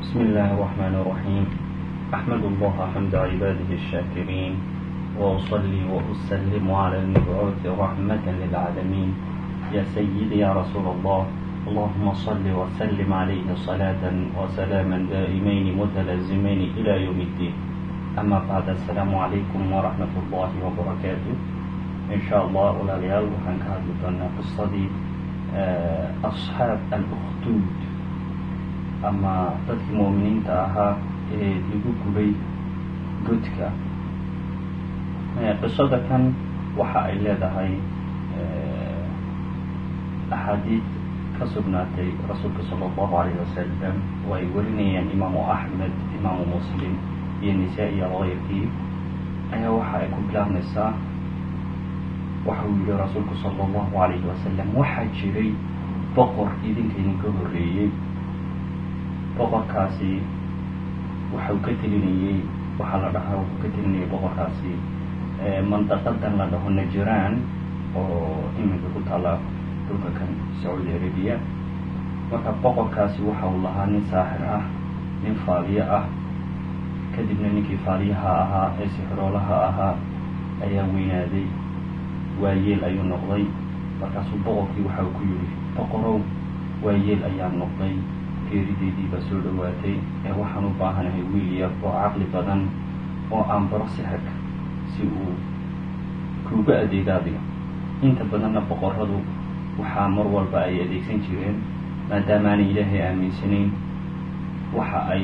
بسم الله الرحمن الرحيم أحمد الله حمد عباده الشاكرين وأصلي وأسلم على المبعوث رحمة للعالمين يا سيدي يا رسول الله اللهم صل وسلم عليه صلاة وسلاما دائمين متلازمين إلى يوم الدين أما بعد السلام عليكم ورحمة الله وبركاته إن شاء الله walaalayaal waxaan ka hadli doonaa qisadii asxaab al-ukduud ama dadkii mu'miniinta ahaa ee lagu gubay godka qisada kan waxa ay leedahay axaadiid ka sugnaatay rasuulka sala allahu alayh wasalam oo ay warinayaan imaamu axmed imaamu muslim iyo nisaa-i alkayrkii ayaa waxa ay ku bilaabmaysaa waxa uu yihi rasuulku sala allahu alayhi wasalam waxaa jiray boqor idinka idinka horreeyey boqorkaasi waxau ka telinayey waxaa la dhahaa wuxuu ka telinayay boqorkaasi mandaqadan la dhaho najiraan oo iminka ku taalla dhulka kan sacuudi arabiya marka boqorkaasi waxa uu lahaa nin saaxir ah nin faaliye ah kadibna ninkii faaliyaha ahaa ee sixiroolaha ahaa ayaa weynaaday waayeel ayuu noqday markaasuu boqorkii waxa uu ku yidhi boqorow waayeel ayaa noqday geerideydii baa soo dhowaatay ee waxaan u baahanahay wiil yar oo caqli badan oo aan baro sixirka si uu kuuga adeego adiga inta badanna boqoradu waxaa mar walba ay adeegsan jireen maadaama aanay ilaahay aaminsanayn waxa ay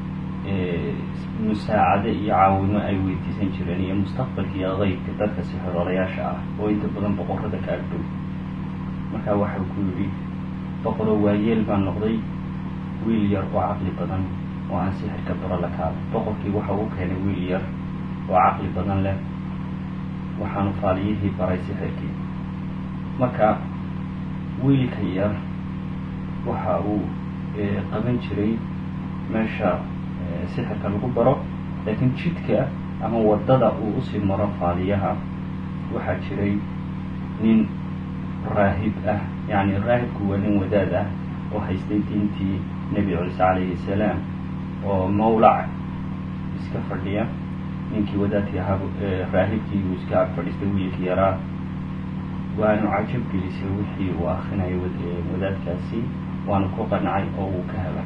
musaacado iyo caawimo ay weydiisan jireen iyo mustaqbalka iyo qeybka dadka sixiroolayaasha ah oo inta badan boqorada ka agdhow markaa waxau ku yidhi boqoro waayeel baa noqday wiil yar oo caqli badan oo aan sixirka baro la kaada boqorkii waxa uu keenay wiil yar oo caqli badan leh waxaanu faaliyihii baray sixirkii marka wiilka yar waxa uu qaban jiray meesha sixirka lagu baro laakiin jidka ama waddada uu usii maro faaliyaha waxaa jiray nin raahib ah yacni raahibku waa nin wadaad ah oo haystay diintii nebi ciise calayhi salaam oo mawlac iska fadhiya ninkii wadaadkii ahaa raahibkii uu iska ag fadhiistay wiilkii yaraa waanu cajab gelisay wixii uu akrinayo wadaadkaasi waanu ku qancay oo uu ka helay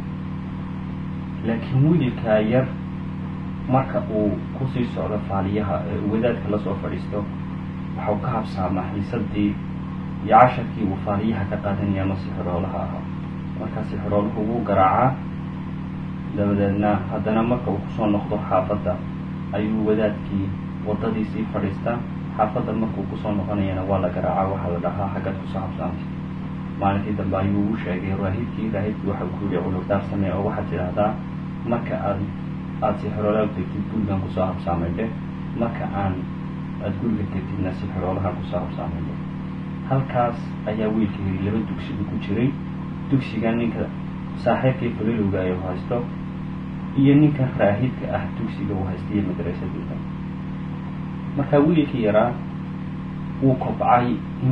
laakiin wiilkaa yar marka uu kusii socdo faaliyaha wadaadka lasoo fadhiisto waxau ka habsaamaa xiisadii iyo casharkii uu faaliyaha ka qaadanaya ama sixiroolaha ahaa markaa sixirooluhu wuu garaacaa dabadeedna haddana marka uu kusoo noqdo xaafadda ayuu wadaadkii waddadii sii fadhiistaa xaafadda markuu kusoo noqonayana waa la garaacaa waxaa la dhahaa xaggaad kusoo habsaantay maalintii dambe ayuu u sheegay raahibkii raahibkii waxau ku yihi cudurdaar samee oo waxaad tidhaahdaa marka aad aada sixiroolaha tegtid gurigan kusoo habsaamay dheh marka aan aada guriga tegtidna sixiroolaha kusoo habsaamay dheh halkaas ayaa wiilka yiri laba dugsigu ku jiray dugsiga ninka saaxiibkii falilowga ay haysto iyo ninka raahibka ah dugsiga uu haysta iyo madrasadooda markaa wiilkii yaraa wuu kobcay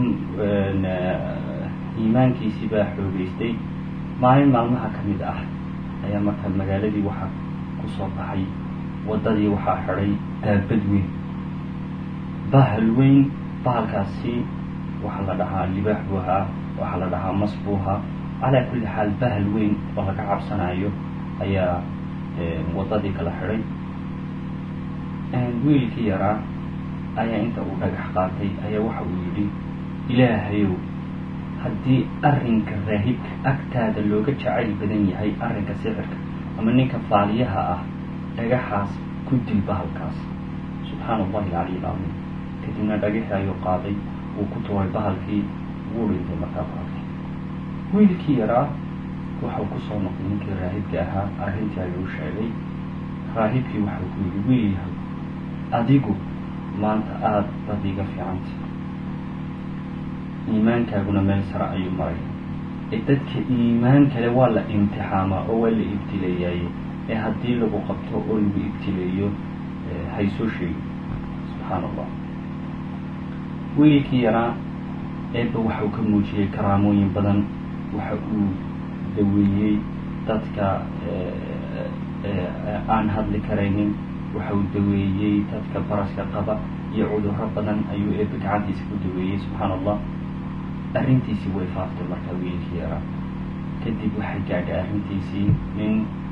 iimaankiisii baa xoogeystay maalin maalmaha ka mid ah ayaa markaa magaaladii waxaa kusoo baxay waddadii waxaa xidhay daabad weyn bahal weyn bahalkaasi waxaa la dhahaa libaax buu ahaa waxaa la dhahaa mas buu ahaa calaa kulli xaal bahal weyn oo laga cabsanayo ayaa waddadii kala xidhay wiilkii yaraa ayaa inta uu dhagax qaatay ayaa waxa uu yidhi ilaahayow haddii arrinka raahibka agtaada looga jacayl badan yahay arrinka sixirka ama ninka faaliyaha ah dhagaxaas ku dil bahalkaas subxaana allahi alcaliy alcadiim kadibna dhagaxii ayuu qaaday wuu ku tuuray bahalkii wuu dhintay markaa bahalkii wiilkii yaraa waxau kusoo noqday ninkii raahibka ahaa arrintii ayuu sheegay raahibkii waxau ku yidhi wiil yahay adigu maanta aada baad iga fiicanta iimaankaaguna meel sare ayuu maray ee dadka iimaan kale waa la imtixaamaa oo waa la ibtileeyaaye ee haddii lagu qabto oo lagu ibtileeyo haysoo sheegi subxaan allah wiilkii yaraa eebba waxau ka muujiyey karaamooyin badan waxa uu daweeyey dadka aan hadli karaynin waxa uu daweeyey dadka baraska qaba iyo cudurro badan ayuu eebe gacantiisa ku daweeyey subxaana allah arrintiisii way faaftay markaa wiilkii yaraa kadib waxay gaadhay arrintiisii nin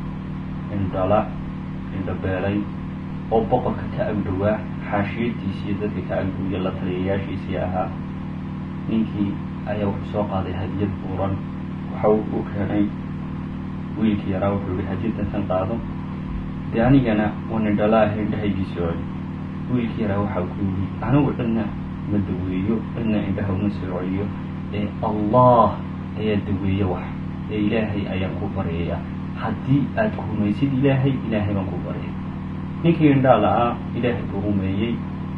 indhala indhabeelay oo boqorka ka agdhowaa xaashiyadiisii iyo dadka ka agdhowya la taliyayaashiisii ahaa ninkii ayaa wuxuu soo qaaday hadiyad buuran waxa uu keenay wiilkii yaraa wuxuu yihi hadiyaddan kan qaado dee anigana wan indhala ah indhahaygiisi celi wiilkii yaraa waxa ku yihi anigu cidna ma daweeyo cidna indhaha uma soo celiyo ee allah ayaa daweeye wax ee ilaahay ayaan ku baryaya haddii aad rumaysid ilaahay ilaahay baan ku baryay ninkii indhaa la-aa ilaahay buu rumeeyey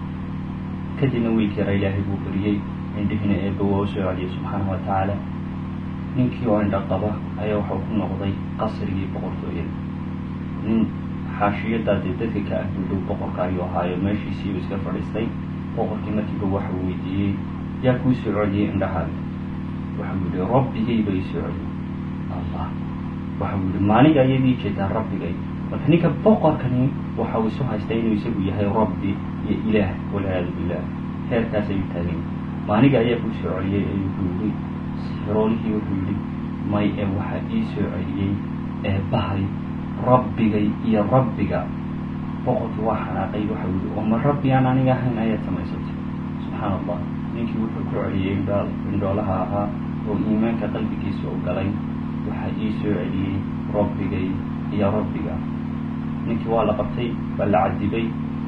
kadibna wiilkii yaraa ilaahay buu baryey indhihiina eeba waa u soo celiyay subxaanahu wa tacaala ninkii oo indha qaba ayaa waxau ku noqday qasrigii boqortooyada nin xaashiyadaas dee dadka ka agdudhow boqorka ayuu ahaayo meeshiisiiu iska fadhiistay boqorkii markiiba waxau weydiiyey yaa kuu soo celiyey indhahaaga waxau yihi rabbigay ba ii soo celiyey allah waxau yihi maaniga ayaad ii jeedaa rabbigay marka ninka boqorkani waxau isu haystaa inuu isagu yahay rabbi iyo ilaah walciyaadu billah heerkaas ayuu taagay maaniga ayaa kuu soo celiyey ayuu ku yihi sixiroolihii wuxuu yihi may ee waxaa ii soo celiyey ee bahay rabbigay iyo rabbiga boqorkii waa xanaaqay waxau yihi oo ma rabbi aan aniga ahayn ayaad samaysatay subxaana allah ninkii wuxuu ku celiyey indhaal indhoolaha ahaa oo iimaanka qalbigiisa u galay waxaa ii soo celiyey rabbigay iyo rabbiga ninkii waa la qabtay waa la cadibay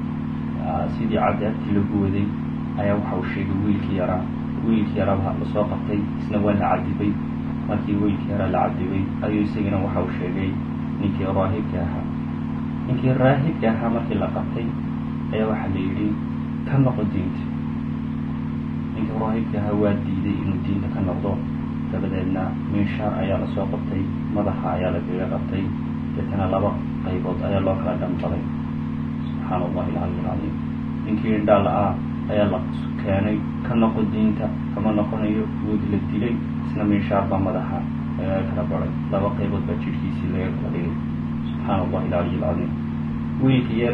sidii cadaabtii lagu waday ayaa waxa uu sheegay wiilkii yaraa wiilkii yaraa waa lasoo qabtay isna waa la cadibay markii wiilkii yaraa la cadibay ayuu isagana waxa uu sheegay ninkii raahibka ahaa ninkii raahibka ahaa markii la qabtay ayaa waxaa la yidhi ka noqo diinta ninkii raahibka ahaa waa diiday inuu diinta ka noqdo dabadeedna minshaar ayaa lasoo qabtay madaxa ayaa lagaga qabtay deetana laba qaybood ayaa loo kala dhambalay subxaana allahi alcali alcaliim ninkii indhaa la-aa ayaa la keenay ka noqo diinta kama noqonayo wood la dilay isna minshaar baa madaxa lagaga kala baray laba qaybood baa jidhkiisii laga kala dhigay subxaana allahi alcaliy alcaliim wiilka yar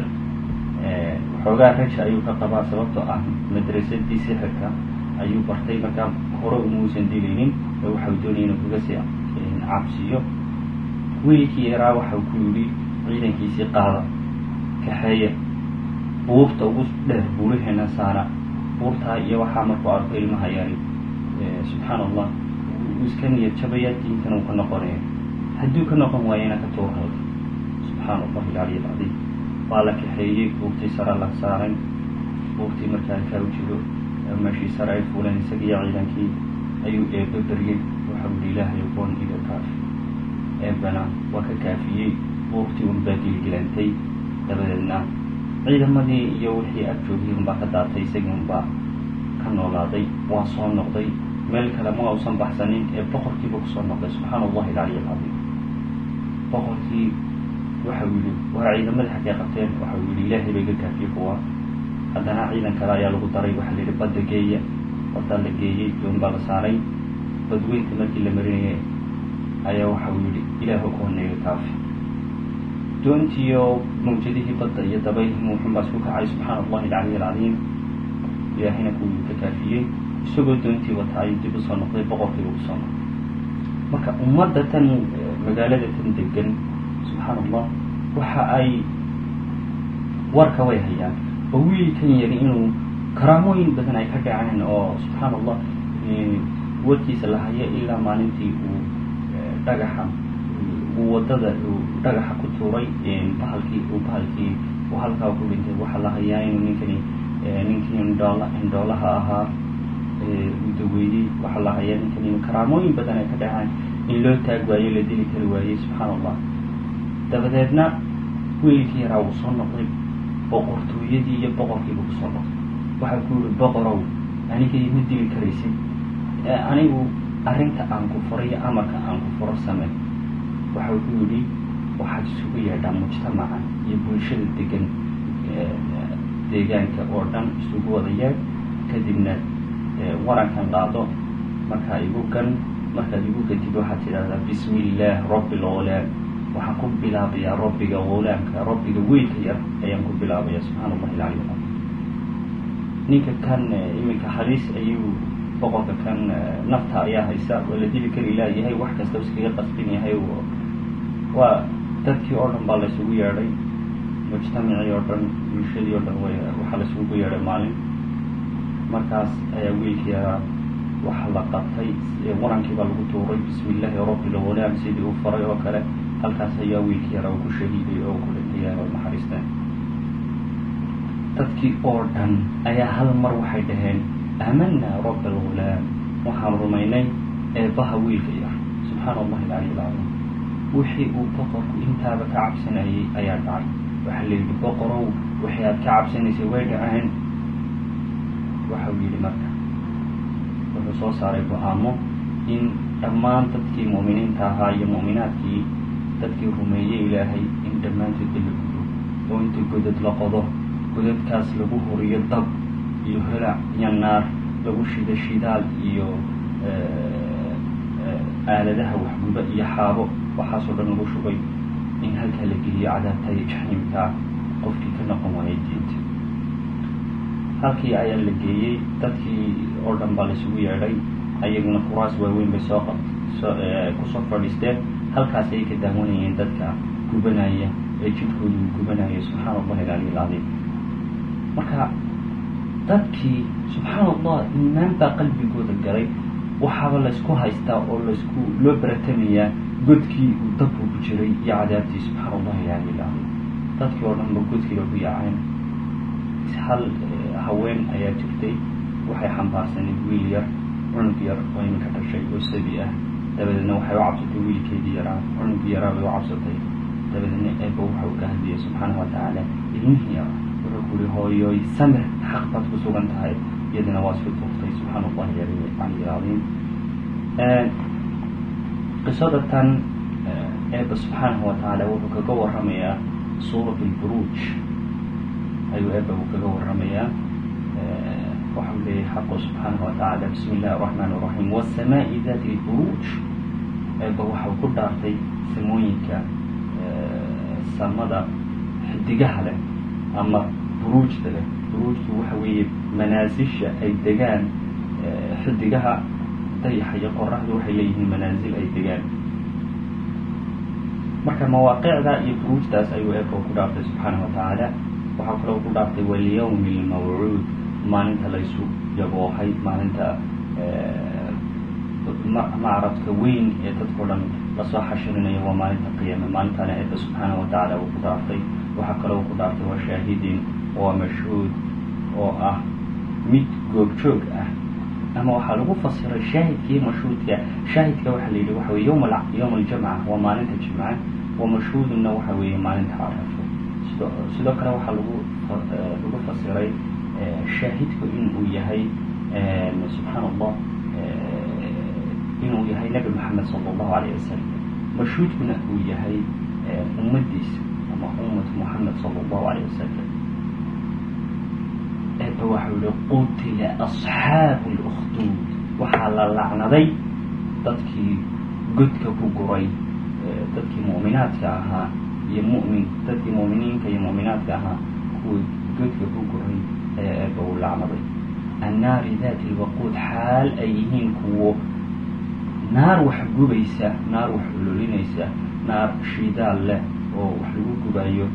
waxoogaa raja ayuu ka qabaa sababtoo ah madrasadii sixirka ayuu bartay markaa hore umuusan dilaynin ee waxau doonaya inuu kaga sii cabsiyo wiilkii yaraa waxau ku yidhi ciidankiisii qaada kaxeeya buurta ugu dheer buuraheena saara buurtaa iyo waxaa markuu arko ilmaha yari subxaana allah uu iska niyad jabaya diintana uu ka noqonaya hadduu ka noqon waayana ka tuurhalka subxaana allahi alcaliy alcadiim waa la kaxeeyey buurtii sara la saaray buurtii markaa kaa u jiro meeshii sare ay fuuleen isagiiyo ciidankii ayuu eebe beryey waxau yihi ilaahay ogoon iga kaafi eebana waa ka kaafiyey buurtii unbaa gilgilantay dabadeedna ciidamadii iyo wixii ag joogiyay unbaa ka daatay isagii unbaa ka noolaaday waa soo noqday meel kale ma uusan baxsanin ee boqorkiiba kusoo noqday subxaana allahi alcaliy alcadiim boqorkii waxau yihi waa ciidamadii xaggee qabteen waxau yihi ilaahay ba iga kaafiyey kuwa haddana ciidan kale ayaa lagu daray waxaa la yidhi badda geeya baddaa la geeyey doon baa la saaray badweynta markii la marinayay ayaa waxau yihi ilaahu koonayga kaafi doontiiyo mawjadihii badda iyo dabaylhii wuxuunbaa isku kacay subxaana allahi alcaliy alcadiim ilaahayna kuwii ka kaafiyey isagoo doontii wata ayuu dib usoo noqday boqorkiiba kusoo noqday marka ummadda tan magaalada tan degan subxaana allah waxa ay warka way hayaan oo wiilkan yari inuu karaamooyin badan ay ka dhaceen oo subxaana allah warkiisa la hayo ilaa maalintii uu dhagaxa uu wadada uu dhagaxa ku tuuray bahalkii uu bahalkii uu halkaa ku dhintay waxaa la hayaa inuu ninkani ninkii indhoola indhoolaha ahaa uu daweeyey waxaa la hayaa ninkani karaamooyin badan ay ka dhaceen in loo taag waayo la dili kari waayey subxaana allah dabadeedna wiilkii yaraa uu soo noqday boqortooyadii iyo boqorkiiba kusoo noqday waxaa ku yihi boqorow aniga ima dili karaysid anigu arrinta aan ku furo iyo amarka aan ku furo samey waxau ku yidhi waxaad isugu yeedhaa mujtamaca iyo bulshada degan deegaanka oo dhan isugu wada yeedh kadibna warankan qaado markaa igu gan markaad igu gatid waxaad tidhahdaa bismi illaah rabbi lghulaam waxaan ku bilaabayaa rabbiga hulaamka rabbiga weynka yar ayaan ku bilaabaya subxaana allahi alcali ninka kan iminka haliis ayuu boqorka kan nafta ayaa haysa waa la dili kari laayahay wax kasta iskaga qasbin yahay waa dadkii oo dhan baa la isugu yeedhay mujtamacii oo dhan bulshadii oo dhan way waxaa la isugu yeedhay maalin markaas ayaa wiilkii yaraa waxa la qabtay warankii baa lagu tuuray bismi illaahi rabbi lghulaam sidii uu faray oo kale halkaas ayaa wiilkii yaraa uu ku shahiiday oo ku dhintay naxariisteen dadkii oo dhan ayaa hal mar waxay dhaheen aamanaa rabbi alghulaam waxaan rumaynay eebbaha wiilka yar subxaana allahi alcali alcaliim wixii uu boqorku intaaba ka cabsanayay ayaa dhacay waxaa la yidhi boqorow wixii aad ka cabsanaysay way dhaceen waxa uu yidhi marka wuxuu soo saaray go-aamo in dhammaan dadkii mu'miniinta ahaa iyo mu'minaadkii dadkii rumeeyey ilaahay in dhammaantoodba la gudo oo inta godad la qodo godadkaas lagu horiyo dab iyo holac iyo naar lagu shido shidaal iyo aaladaha waxguba iyo xaabo waxaasoo dhan lagu shubay in halkaa la geliyo cadaabtaya jaxiimkaa qofkii ka noqon waayay diinta halkii ayaa la geeyey dadkii oo dhan baa laisugu yeedhay ayaguna kuraas waaweyn bay soo qab kusoo fadhiisteen halkaas ayay ka daawanayeen dadka gubanaya ee jidhkoodu uu gubanaya subxaana allahi alcaliy alcadiim marka dadkii subxaana allah iimaan baa qalbigooda galay waxaaba laysku haystaa oo laysku loo baratamayaa godkii uu dabku ku jiray iyo cadaabtii subxaana allahi alcaliy alcadiim dadkii oo dhan ba godkiiba ku yaaceen hal haween ayaa jirtay waxay xambaarsaneed wiil yar cunug yar oo iminka dhashay oo sabi ah dabadeedna waxay u cabsatay wiilkeedii yaraa cunugii yaraa bay u cabsatay dabadeedna eeba waxa uu ka hadliyay subxaana wa tacaala ilmihii yara wuxuu ku yihi hooyoy samir xaq baad ku sugan tahay iyadana waa isku tuuftay subxaana allahi caliy alcadiim qisada tan eeba subxaanahu wa tacaala wuxuu kaga waramayaa suurat lburuuj ayuu eeba uu kaga waramayaa waxau leeyahay xaqu subxaanahu watacaala bismi illahi araxmaan araxiim wasamaa'i dati lburuuj eeba waxau ku dhaartay samooyinka samada xidigaha leh ama buruujda leh buruujtu waxa weeye manaasisha ay degaan xidigaha dayaxa iyo qoraxdu waxay leeyihiin manaasil ay degaan marka mawaaqicda iyo buruujtaas ayuu eeba ku dhaartay subxaanahu watacaala waxaa kaloo ku dhaaftay walyawmi lmawcuud maalinta laysu yaboohay maalinta macradka weyn ee dadkao dhan lasoo xashirinayo waa maalinta qiyaame maalintana eeba subxaana wa tacaala uu ku dhaaftay waxaa kaloo ku dhaaftay waa shaahidin waa mashhuud oo ah mid goobjoog ah ama waxaa lagu fasiray shaahidkii mashhuudka shaahidka waxaa la yidhi waxa weye yom yowm aljamca waa maalinta jimca wa mashhuudunna waxa weeye maalinta carafo sido sidoo kale waxaa lagu lagu fasiray shaahidku inuu yahay subxaana allah inuu yahay nabi maxamed sala allahu alayh wasalam mashhuudkuna uu yahay ummadiisa ama ummatu muxamed sala allahu alayh wasalam eeba waxau yihi qutila asxaabu lukhduud waxaa la lacnaday dadkii godka ku guray dadkii mu'minaadka ahaa iyo mumin dadkii mu'miniinka iyo mu'minaadka ahaa kuwii godka ku guray ayaa eeba uu lacnaday annaari daati lwaquud xaal ay yihiin kuwo naar wax gubaysa naar wax ololinaysa naar shidaal leh oo wax lagu gubayo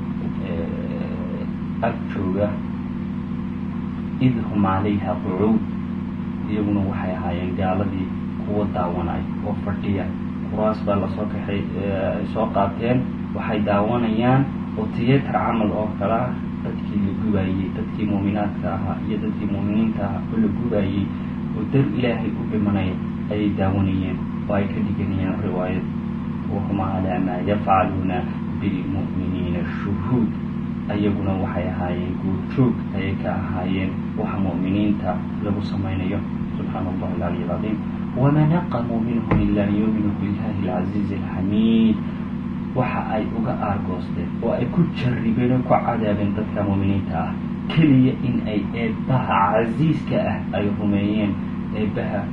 ag jooga id hum calayha qucuud iyaguna waxay ahaayeen gaaladii kuwa daawanay oo fadhiya kuraas baa lasoo kaxay ay soo qaateen waxay daawanayaan oo tiyatar camal oo kale ah dadkii la gubaayey dadkii muuminaadka ahaa iyo dadkii muuminiinta ahaa oo la gubaayey oo dar ilaahay u dhimanaya ayay daawanayeen oo ay ka dhiganayeen riwaayad wahum calaa maa yafcaluuna bilmu'miniina shuhuud ayaguna waxay ahaayeen guurjoog ayay ka ahaayeen waxa mu'miniinta lagu samaynayo subxaana allahi alcaliy alcadiim wama naqamuu minhum ila an yuuminuu billahi alcaziizi alxamiid waxa ay uga aargoosteen oo ay ku jarribeen oo ku cadaabeen dadka mu'miniinta ah keliya in ay eebbaha casiiska ah ay rumeeyeen eebbaha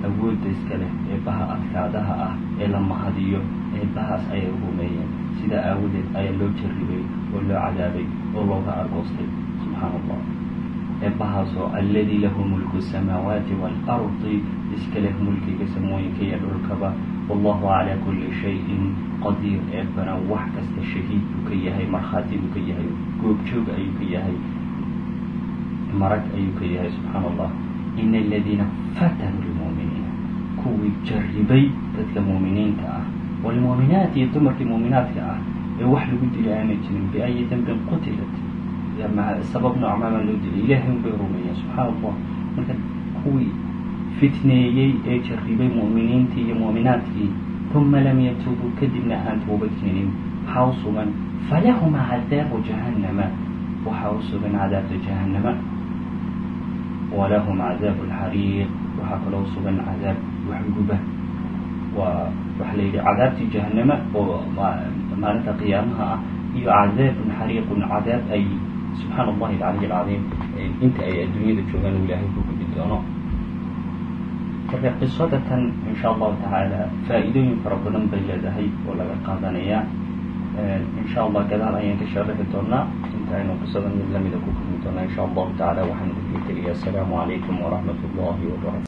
awoodda iska leh eebbaha adkaadaha ah ee la mahadiyo eebbahaas ayay rumeeyeen sidaa aawadeed ayaa loo jarribay oo loo cadaabay oo looga argoostay subxaana allah eebbahaasoo alladii lahu mulku samaawaati waalardi iska leh mulkiga samooyinka iyo dhulkaba wallahu calaa kulli shayin qadiir eebbana wax kasta shahiid buu ka yahay markhaati buu ka yahay goobjoog ayuu ka yahay marag ayuu ka yahay subxaana allah ina aladiina fatanuu lmuuminiina kuwii jarribay dadka muuminiinta ah walmuuminaat iyo dumarkii muuminaadka ah ee wax lagu dilay aanay jirin biayi dambin qutilat sabab noocmaabaa loo dilay ilaahay un bay rumeeyeen subxaana allah marka kuwii fitneeyey ee jarribay mu'miniintii iyo muuminaadkii uma lam yatuubuu kadibna aan toobad keenin waxaa u sugan falahum cadaabu jahannama waxaa u sugan cadaabta jahannama walahum cadaabu alxariiq waxaa kaloo sugan cadaab waxguba waa waxa la yidhi cadaabtii jahannama oo maalinta qiyaamaha ah iyo cadaabun xariiqun cadaab ay subxaana allahi alcaliy alcadiim inta ay adduunyada joogaan uu ilaahay ku gudi doono marka qisada tan insha allahu tacaala faa-iidooyin fara badan bay leedahay oo laga qaadanaya insha allah gadaal ayaan ka sharaxi doonaa inta aynu qisadan mid lamida ku kulmi doonaa insha allahu tacaala waxaan idinka teliya asalaamu calaykum waraxmat ullahi wabarakatu